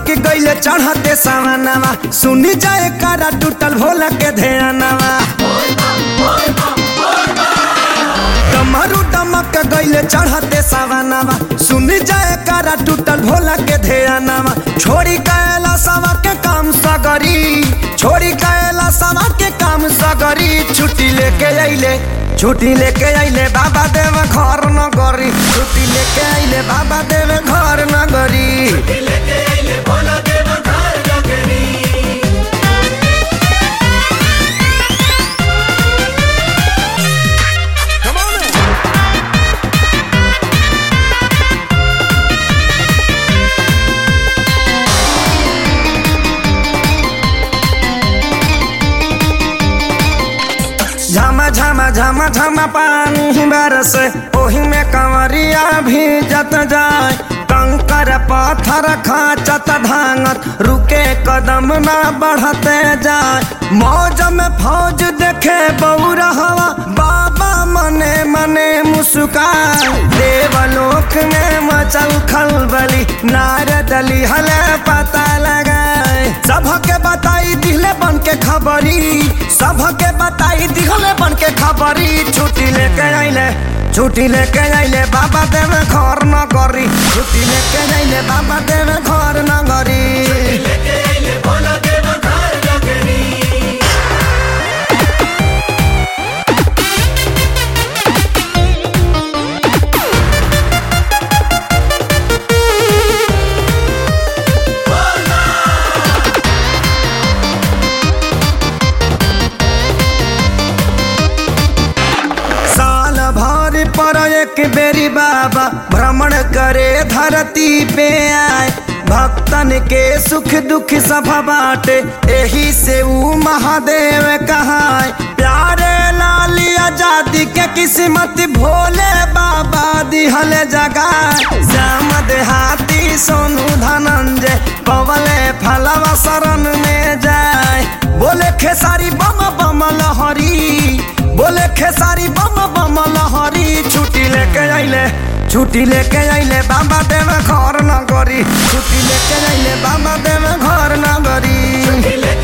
डमक गईले चढ़ते सावनवा सुनी जाए कारा टूटल भोला के ध्यानवा डमरू डमक गईले चढ़ते सावनवा सुनी जाए कारा टूटल भोला के ध्यानवा छोड़ी कैला सवा के काम सगरी छोड़ी कैला सवा के काम सगरी छुट्टी लेके अइले छुट्टी लेके अइले बाबा देव घर न गरी छुट्टी लेके अइले बाबा देव घर न गरी झमा झमा झमा झमा पानी बरस ओही में कंवरिया भी जत जाए कंकर पत्थर खाचत धांगत रुके कदम न बढ़ते जाए मौज में फौज देखे बौरा हवा बाबा मने मने मुस्कान देवलोक में मचल खलबली नारदली हले पता लगाए सबके बताई दिले बन के खबरी सबके बताई दिहले बन के खबरी छुट्टी लेके आइले छुट्टी लेके आइले बाबा देव घर न करी छुट्टी लेके आइले बाबा देव घर न करी साल भर पर एक बेरी बाबा भ्रमण करे धरती पे आए भक्तन के सुख दुख सब बाटे एही से ऊ महादेव कहाए प्यारे लाली आजादी के किस्मत भोले बाबा दिहल जगा श्याम देहाती सोनू धनंजय पवले फलवा शरण में जाए बोले खेसारी बम बम लहरी बोले खेसारी बम बम लहरी छुट्टी लेके आइले छुट्टी लेके आइले बाबा देव घर न गरी छुट्टी लेके आइले बाबा देव घर न गरी